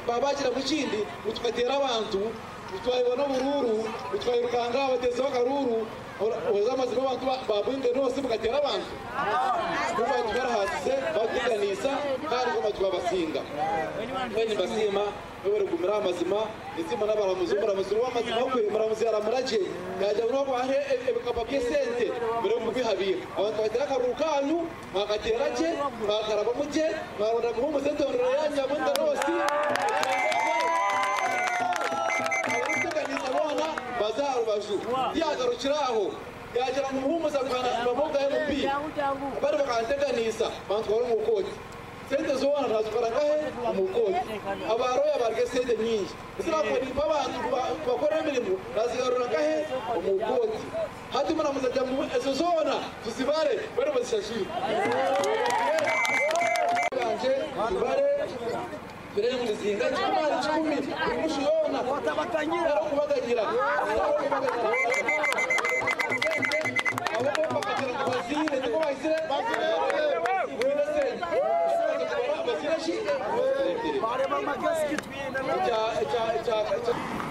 baba bashyira mu kindi batwatera abantu batwayibona bururu batwaye urukanga batezeho akaruru weza amazima abantu babunde nose mugatera abantu kuba twarahasize bakuganisa kandi kuba twabasinga kwenye basima wewe kumira amazima izima n'abaramuzi muramuzi w'amazima kwe muramuzi yaramuraje yaje no bahe ebikapa byesente mbere yo kubihabira abantu batera akaruru kanyu bakatera je bakaraba muje barunda mu musente ndoro yanya bunde nose bazarubaju yagarukira aho yagera mu muhumuza rwanda bamuga mupira bari bakanteganisa bantwara umukoti sente zobona nazikoragahe umukoti abaroya barye sente nyinshi zirakoribwa abantu bakora imirimo nazigaruragahe umukoti hati muramuzajya mu ezo zona tuzibare bari bazishashira tubare mbere muzinga cy'abana icumi buri mushiyona watabatangira no kubaganira abo bakagera ku bazire tuko bahise bazire bazire bazire bazire